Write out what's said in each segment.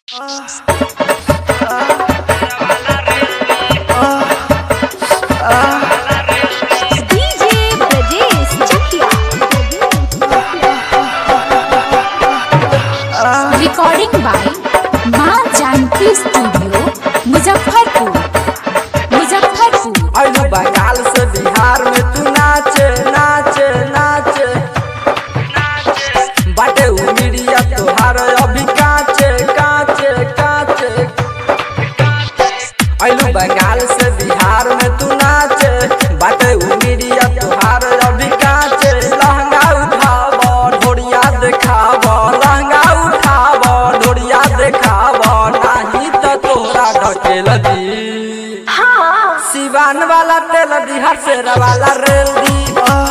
DJ Brajesh Chakia. Recording by माँ Janaki studio Muzaffarpur Muzaffarpur अइलू बंगाल से बिहार में तू नाचे नाचे नाचे बाटे उमिरिया तोहार अभी काचे काचे काचे अइलू बंगाल से बिहार में तू नाचे बाटे उमिरिया तोहार अभी काचे लहंगा उठाव ढोरिया देखाव लहंगा उठाव ढोरिया देखाव नाही तो तोरा ढकेल दी सिवान वाला तेल दी हरसेर वाला रेल दी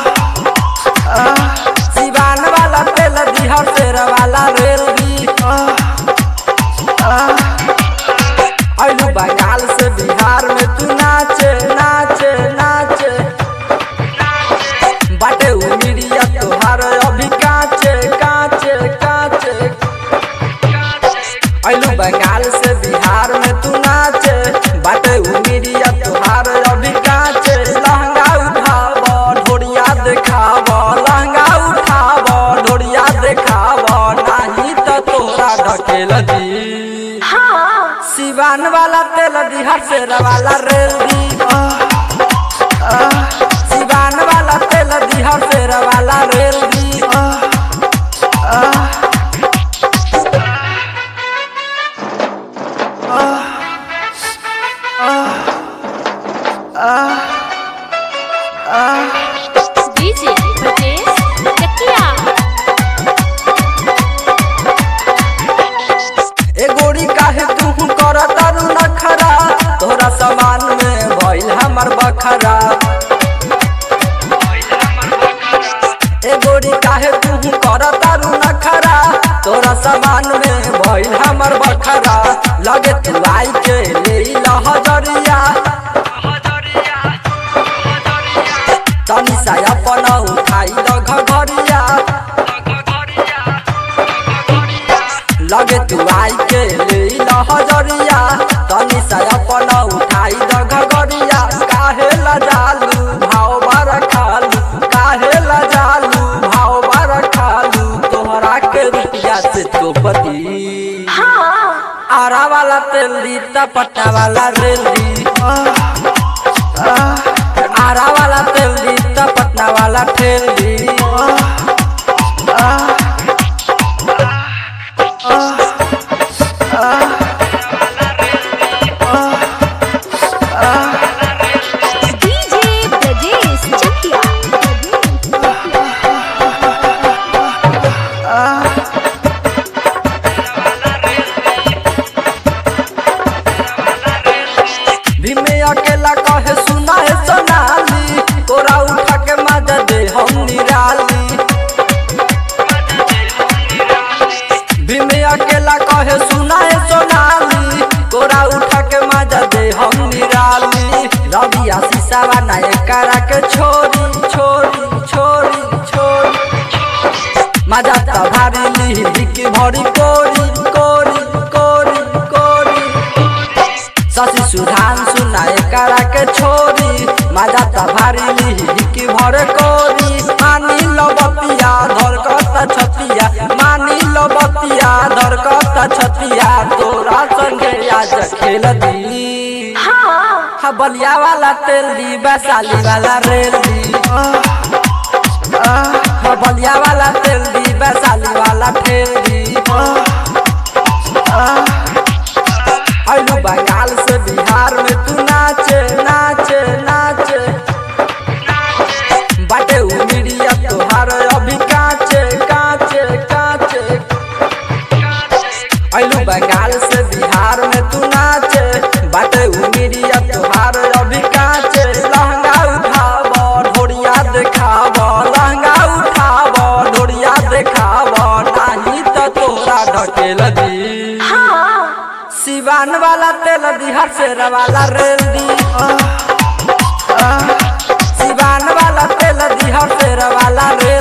सिवान वाला तेल दी हरसेर वाला रेल दी अइलू बंगाल से बिहार में तू नाचे नाचे नाचे बाटे उमिरिया तोहार अभी काचे काचे काचे अइलू बंगाल से बिहार में तू नाचे बाटे उमिरिया तोहार अभी काचे लहंगा उठाव ढोरिया देखाव लहंगा उठाव ढोरिया देखाव नाही तो तोरा ढकेल दी सिवान वाला तेल दी हरसेर वाला रेल दी सिवान वाला तेल दी हरसेर वाला रेल दी DJ Brajesh Chakia. ए गोरी काहे तू कर तारू नखरा तोरा सामान में भइल हमर बखरा ए गोरी काहे तू कर तारू नखरा तोरा सामान में भइल हमर बखरा लगे तू आई के ले लहजरिया तनी सा अपन उठाई द घघरिया लगे तू आई के ले लहजरिया तनी सा अपन उठाई द घघरिया काहे लजालू भाव बार खालू काहे लजालू भाव बार खालू तोहरा के रुपया से तो पति आरा वाला तेल दी तपट्टा वाला रेल दी आरा वाला तेल दी तपटना वाला ठेल दी DJ Brajesh Chakia. भीमे अकेला कहे सुना है सोनाली तोरा उठा के मजा दे हम निराली भीमे अकेला कहे सुना है सोनाली तोरा उठा के मजा दे हम निराली रवि आशीषा बनाए करा के छोरी छोरी छोरी छोरी मजा त भारी लिही की भरी कोरी कोरी कोरी कोरी शशि सुधान सुनाए करा के छोरी मजा त भारी लिही की भर कोरी मानी लो बतिया धरकत छतिया मानी लो बतिया धरकत छतिया तोरा संगे आज खेल दी हा बलिया वाला तेल दी वैशाली वाला रेल दी हा बलिया वाला तेल दी वैशाली वाला ठेल दी अइलू बंगाल से बिहार में तू नाचे नाचे नाचे बाटे उमिरिया तोहार अभी काचे काचे काचे अइलू बंगाल से बिहार में तू नाचे बाटे उमिरिया तोहार अभी काचे लहंगा उठाव ढोरिया देखाव लहंगा उठाव ढोरिया देखाव नाही तो तोरा ढकेल दी सिवान वाला तेल दी हरसेर वाला रेल दी सिवान वाला तेल दी हरसेर वाला रेल